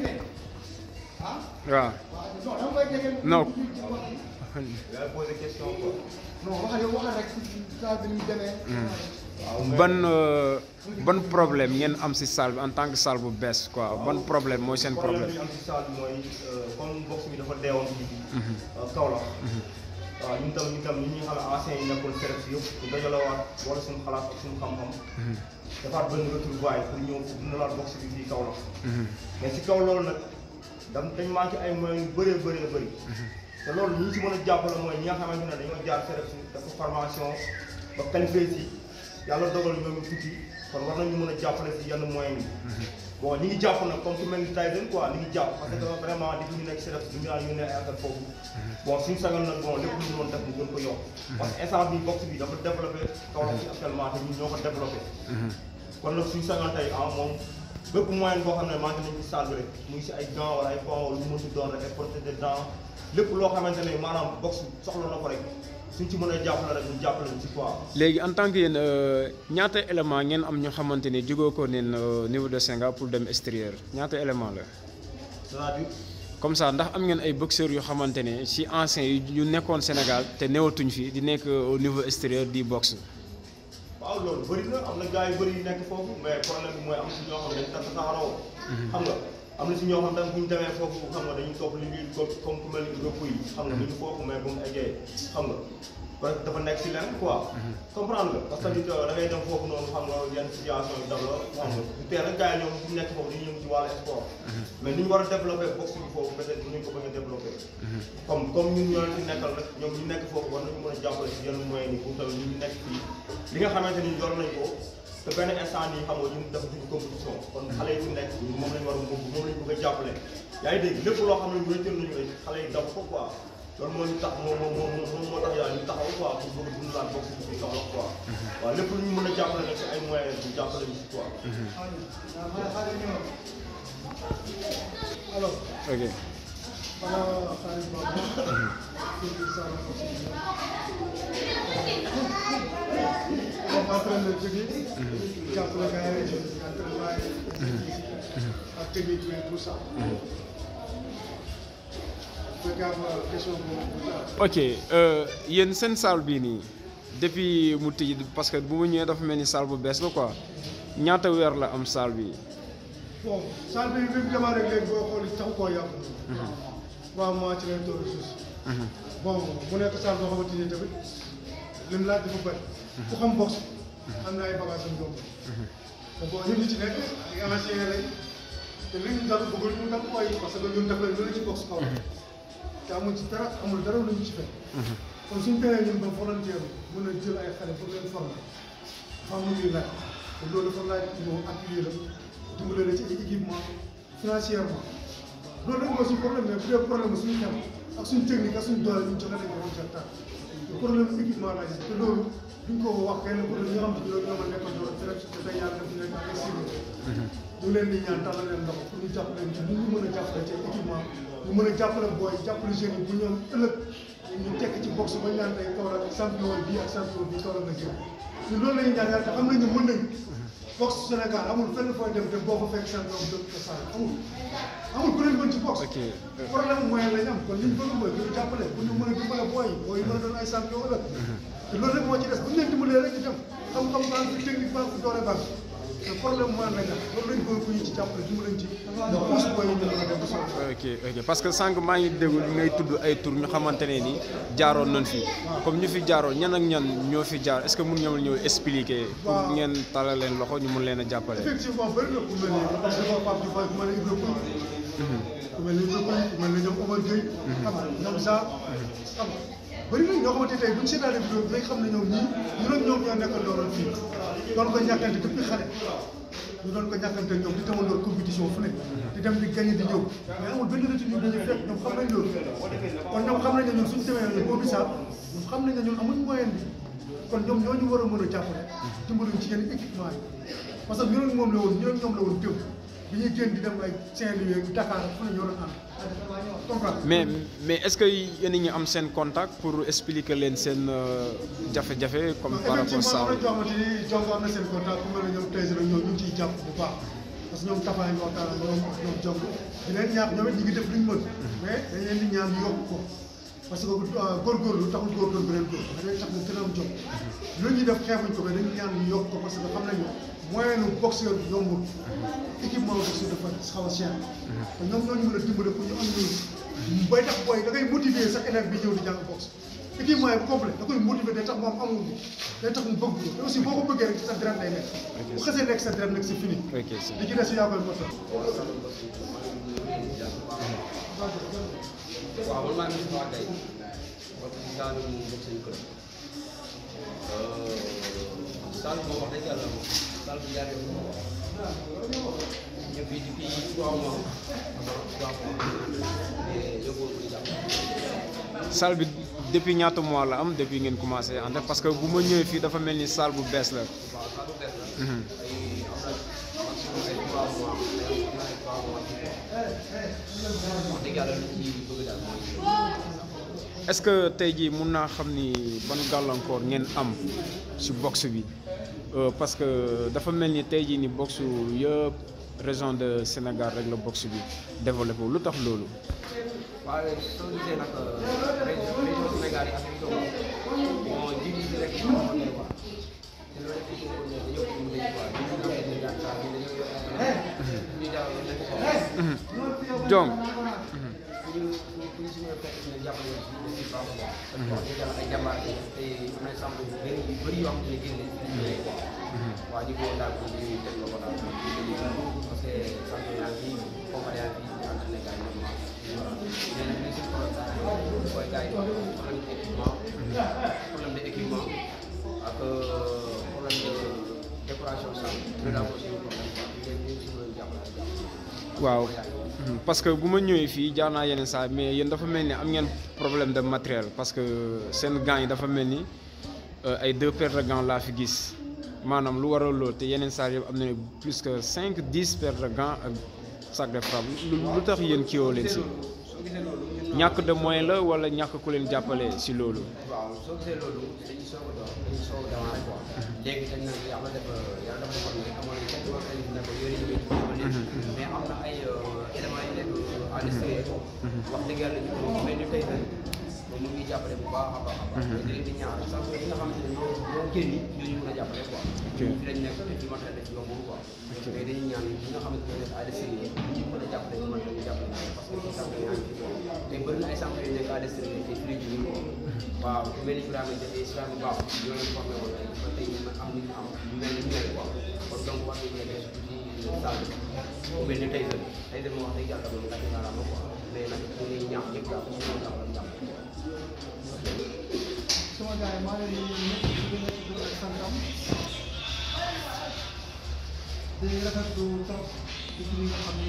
waaw non yaa posé question quoi. non waxal yow waxal rek saa bi ni mu demee. ban euh, ban problème ngeen am si salle bi en tant que salle bu bees quoi ban problème mooy seen problème problème bi am ci salle bi mooy comme box bi dafa deewoon ci Kaolack. waaw ñun tam ñun tam ñun ñi nga xam ne anciens yi nekkoon CREPS si yëpp ñu dajalewaat wala suñu xalaat ak suñu xam-xam. defaat benn retrouvaille pour ñëw pour dundalaat box bi fii Kaolack. mais si kaw loolu nag dam dañ manqué ay moyens yu bëree bëree bëri. te loolu ñi ñu si mën a jàppale mooy ñi nga xamante ne dañoo jaar CREPS dafa formation ba qualifié si yàlla dogal ñoom ñu tukki kon war nañu mën a jàppale si yenn moyens yi. bon ñi ngi jàpp nag comme ku mel ni Tyson quoi ñi ngi jàpp parce que vraiment di ñu nekk CREPS du ñu naan ñu ne ay affaire foofu. bon suñu sagal nag bon lépp lu ñu mën def ñu gën ko yokk. parce que instant bi box bi dafa développé Kaolack si actuellement te ñun ñoo ko développé. kon nag suñu sagal tey ah moom bépp moyen boo xam ne manqué nañ ci salle bi rek mu ngi si ay gants wala ay pont wala lu mu mënti doon rek ay prothèses de dents lépp loo xamante ne maanaam box soxla na ko rek suñ ci mën a jàppale rek ñu jàppale ñu ci quoi. léegi en tant que yéen euh, ñaata élément ngeen am ñoo xamante ni jógoo ko neen au niveau de Sénégal pour dem extérieur ñaata élément la c'est-à-dire comme ça ndax am ngeen ay boxeurs yoo xamante ne si anciens yi ñu nekkoon Sénégal te newatuñ fi di nekk au niveau extérieur di boxe waaw loolu bëri na am na gars yu bëri yu nekk foofu mais problème bi mooy am si ñoo xam ne dañ tax tasaaroo. xam nga am na si ñoo xam ne bu ñu demee foofu xam nga dañuy topp li ñuy comme comme ku mel ni rëpp yi xam nga duñu foofu mais bu mu eggee xam nga parce que dafa nekk si lenn quoi. comprendre nga parce que tamit da ngay dem foofu noonu xam nga yenn situation yi dab la xam nga du teel rek gars yi ñoom bu ñu nekk foofu dañuy yëngu ci wàllu sport. mais ni ñu war a développé boxe bi foofu peut être dinañ ko bañ a développé. comme comme ñun ñoo leen fi nekkal rek ñoom ñu nekk foofu war nañu mën a jàppale si yenn moyens yi pour tamit ñu nekk fii li nga xamante ni yor nañ ko te benn instant nii xam nga ñun dafa dugg compétition kon xale yi fi nekk moom lañ war a moom moom lañ bëgg a jàppale yaa ngi dégg lépp loo xam ne wéetal nañu rek xale yi daw ko quoi loolu moo ñu tax moo moo moo moo moo tax yaa ñu taxaw quoi pour bëgg a dundalaat boxe bi fii Kaolack quoi waaw lépp lu ñu mën a jàppale nag si ay moyens ñu jàppale ñu si quoi alors ok xanaa xaalis boobu. kii bi saa la ko si biir. comme entraîneur jógee. jàppale gars yi entraînement yi. ak technique bi tout ça. fekkee am na question boobu. ok euh, yéen seen salle bii nii depuis mu tëj parce que bu mu ñëwee dafa mel ni salle bu bees la quoi ñaata weer la am salle bi bon salle bi bi mu démarré léegi boo xool tax koo yàqu. trois mois ci lañ toll suuf. bon mu nekk salle boo xamante ni tamit lim laaj dafa bëri. ku xam box am na ay bagages yu yomb. te bon ñun ñi ci nekk ay anciens lañ te li ñu dal bëggul ñu dal koy parce que ñun def nañ lu ne ci box kaw te amul ci dara amul dara lu ñu ci fekk. kon suñu teree ñun ba volontaire mën a jël ay xale pour leen former xam lu ñuy laaj te loolu dafa laaj ñëw appuyer la dimbale la ci ay équipement financièrement loolu rek mooy suñu problème mais bu dee problème suñu xel ak suñu technique ak suñu doole ñu joxe nañ ko woon ca temps te problème équipement laa gis te loolu duñ ko wax kenn pour ñi nga xam te ñoo ma nekkoon doon te rek te day yàlla def nekk ay cible ñu leen di ñaan tàllal leen loxo pour ñu jàppale ñu ñu ñu mën a jàppale ci équipement ñu mën a jàppale booy jàppale jeunes yi bu ñoom ëllëg ñu tekk ci boxe ba ñaan tey Kaolack champion bii ak champion bii Kaolack nga jëm ñun loolu la ñuy ñaan yàlla te xam nañ ne mën nañ boxe Sénégal amul fenn fooy dem te boo ko fekk champion bi dëkk sa amul amul ku leen mën ci boxe ok problème moyen lañ am kon li ñu bëgg mooy ñu jàppale bu ñu mën a dimbale booy yi booy yi mën a doon ay champion ëllëg te loolu rek moo ci des bu ñu leen dimbalee rek ñu dem xam-xam baa ngi fi technique baa ngi fi doole baa ngi fi te problème moyen lañ am loolu lañ bëgg ku ñu ci jàppale dimbale ñu ci ñu pousse booy yi ñu mën a dem ba soxla ok ok parce que sànq maa ngi déglu ngay tudd ay tur ñu xamante ne ni jaaroon nañ fi comme ñu fi jaaroon ñan ak ñan ñoo fi jaar est-ce que mun ñoo ñëw expliquer pour Waaw. ngeen talal leen loxo ñu mun leen a jàppale effectivement bëri na ku mel ni parce que Pape Diouf ku mel ni Ibrahima ku mel ni Ibrahima ku mel ni ñoom Omar Gueye xam nga ñoom Sa xam nga bëri na ñoo xamante tey bu ñu seetaanee vidéo bi day xam ne ñoom ñii ñu doon ñoom ñoo nekkoon dooroon fii doon ko ñàkkante depuis xale ñu doon ko ñàkkante ñoom di tamandoor compétition fu ne di dem di gagné di ñëw mais amul benn retenue dañuy fekk ñoom xam nañ loolu kon ñoom xam nañ ne ñun suñu demee ñun boo bisaab ñoom xam nañ ne ñun amuñ moyen bi kon ñoom ñoo ñu war a mën a jàppale dimbaluñ ci yenn équipement yi parce que ñu ne moom la woon ñu ne ñoom la woon tëb bi ñuy génn di dem ay Saint-Louis ak Dakar fu ne ñoo doon ànd comprendre mais mais est-ce que yéen a ngi am seen contact pour expliquer leen seen euh, jafe-jafe comme par rapport effectivement saa am na joo xamante ni jongo am na seen contact ku mel ne ñoom tey la ñoo ñu ngi ciy jàpp bu baax parce que ñoom tafaay ñu waxtaan ak ñoom ak ñoom jong di leen ñaax ñoom it ñu ngi def luñ mën mais dañ leen di ñaan ñu yokk ko parce que góorgóorlu taxul góorgóorlu beneen góor dafa day tax nga gën a am jom lu ñuy def xeebuñ ko mais dañu ñaan ñu yokk ko parce que xam nañu moyen nu boxeur bi yombul équipement boxeur dafa xaw a cher te ñoom ñoo ñu mën a dimbale pour ñu am ñu bay tax booy da ngay motiver sax élève bi ñëw di jàng boxe équipement yi complet da koy motiver day tax moom amul bi day tax mu bëgg te aussi boo ko bëggee rek ci sa deret lay nekk bu xasee nekk sa deret nag c'est fini ok c'est li ci des yaa koy motal waaw man maa ngi fi wax tey parce que Saalum moom bokk seen kër Saalum moom wax dëgg yàlla moom Saalum jaar yoon ñu fi depuis trois mois trois mois mais yóbbuwoon ko di jàpp salle bi depuis ñaata mois la am depuis ngeen commencé ànd parce que bu ma ñëwee fii dafa mel ni salle bu bees la. waaw saa bu bees la ay am na maximum ay trois mois ay am na ay trois mois wax dëgg yàlla lu ci bëgg daal mooy est-ce que tey jii mun naa xam ni ban gàllankoor ngeen am ci boxe bi Euh, parce que dafa mel ni tey jii ni boxe yëpp région de Sénégal rek la boxe bi développé lu tax loolu. waaye soo gisee nag région région Sénégal yi ak région bon jiw yi rek ñu xamante ne quoi te loolu rek dañoo ko dañoo ko mën a quoi ñu ngi leen di yaakaar saa ñu dañoo yor ñu jaaw nekk ko donc ñu ñu suñu fekk ñu jàppale ñu ci ci baax a baax parce que wax dëgg yàlla ay jàmbaar yi te am na exemple yu bëri yu bëri yoo xam ne génne ci ñu quoi waa di ko daal ko ñu teg ko daal parce que sant yaa ngi comparé yaa ngi ànd ak gars yi normal mais nag li si problème mooy gars yi problème d'équipement problème d'équipement ak problème de décoration salle loolu daal aussi problème quoi léegi ñu ngi si mën a jàppale jàppale waaw Mhm. parce que bu ma ñëwee fii jaar naa yeneen saa mais yéen dafa mel ni am ngeen problème de matériel parce que seen gants yi dafa mel ni euh, ay deux paires de gants laa fi gis maanaam lu waral loolu te yeneen saa yëpp am na plus que cinq dix paires de gants ak sac de frappe lu lu tax yéen kiiwoo leen si soo gisee loolu ñun ñàkk de moyen la wala ñàkk ku leen jàppale si loolu. waaw soo gisee loolu dañuy soog a doon dañuy soog a démarrer quoi léegi dañ nag yàlla def yàlla dafa defoon ne amoon nañ quelques organismes ne ko yore ñu ngi ba léegi mais am na ay éléments yu nekk à l'extérieur wax dëgg yàlla ñu ko mel ni tey nag moom mu ngi jàppale bu baax a baax a baax mais di ñaar sax yi nga xamante ne ñoo ñoo génn ñooñu mën a jàppale quoi Ok. fi lañ nekk te ci matériel def yombul quoi mais dañuy ñaan ñi nga xamante ne nekk à l'extérieur ñu mën a jàppale ci matériel ñu jàppale parce que ci centre yaa ngi fi te bëri na ay centre yu nekk à l'extérieur te fi la jógee quoi waaw ku mel ni Ibrahima Jafe Ibrahima Ba ñoo leen formé woon tey ba tey ñu am li ñu am ñu mel ni ñu mel quoi kon donc war nañu mën a def ci salle bi ku mel ni tey tey de moom wax dëgg yàlla moom gàcce naa la quoi mais nag ñu ngi ñaax ñëpp daal ñu mën a jàppale jàppale sama gars yi maa ngi leen di nuyu ñëpp di leen di leen santam di rafetlu trop ci li nga xam ne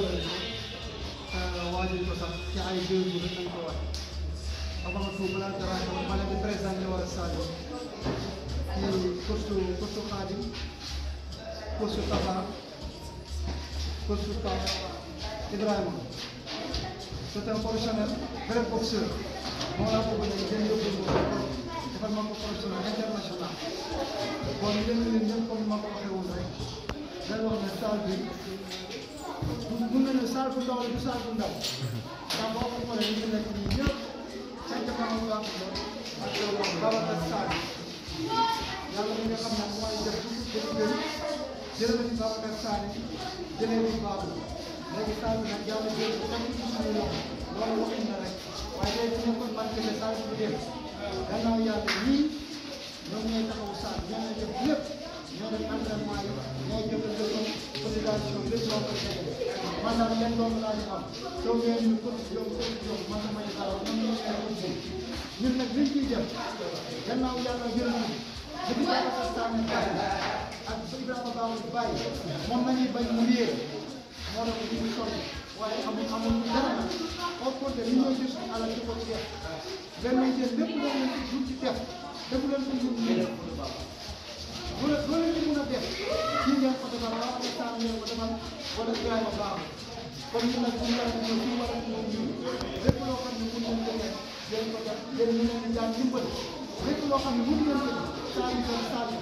waajal ko sax ci ay deux jours rek lañ ko wax avant tout balaa dara xew ma leen di présenté wala Sadio ci costu costu Khadim costu Tafa costu Pape Ibrahima c'est un professionnel vrai boxeur moo la ko bëgg a jël yóbbu ko defal ma ko professionnel international kon yéen ñi ñëpp comme ma ko waxee woon rek day wax ne salle bi mun na ne salle bu ndaw la du salle bu ndaw ndax boo ko xoolee ñu nekk nii ñëpp cinq membres la ak Babacar Sarr yàlla mi nga xam ne mooy def def leen jëlee na ci Babacar Sarr jëlee na ci Babou léegi salle bi nag yàlla jël ko teg ci suñu loxo loolu waxin na rek waaye tey bu nekkoon marqué ne salle bi dem gannaaw yàlla ñii ñoom ñooy taxawu salle ñoo ñooy def lépp ñoo def entraînement yi ñooy jëf leçon cotisation lépp loo koy defee man daal leen loolu laa ñu am soo ngeen ñu ko yow ko yow man sama ñu dara ñoom ñoo ay ko ñun nag liñ ciy def gannaaw yàlla jël na depuis Babacar Sané Baye ak Ibrahima Babou Baye moom la ñuy bañ mu réer moo tax ñu ngi sonn waaye amul amul dara nag au contraire li ñoo gis alal di ko ci def benn jël lépp loo leen ci jur ci def defu leen ko jur ñu def loolu loolu leen ci mën a def kii ngeen ko defal wala ay saa ngeen ko defal wala Ibrahima Babou kon ñun nag ñu war a ñëw fii war a ñëw ñun lépp loo xam ne mën nañ ko def yéen ko def yéen ñu leen di jàng dimbali lépp loo xam ne mën ngeen ko def saa yu doon saa yu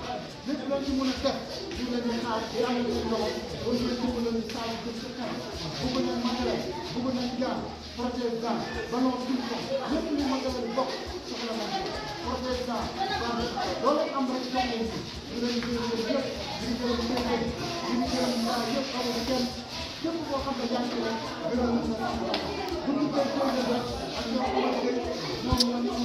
lépp loo ci mën a def ñu leen di xaar di am seen loxo ba ñu leen dimbali leen saa yu jëm ca kanam bëgg nañ matériel bëgg nañ gant protège gant ballon ping-pong lépp lu matériel bokk soxla nañ ko protège gant gant loolu am rek jox leen ci ñu leen di gërëm yëpp di gërëm ñëpp di gërëm ñaar yëpp amul kenn képp koo xam ne yaa ngi ci rek gërëm nañ la bu ñu koy jëlee rek ak ñoo xamante ne ñoom ñoo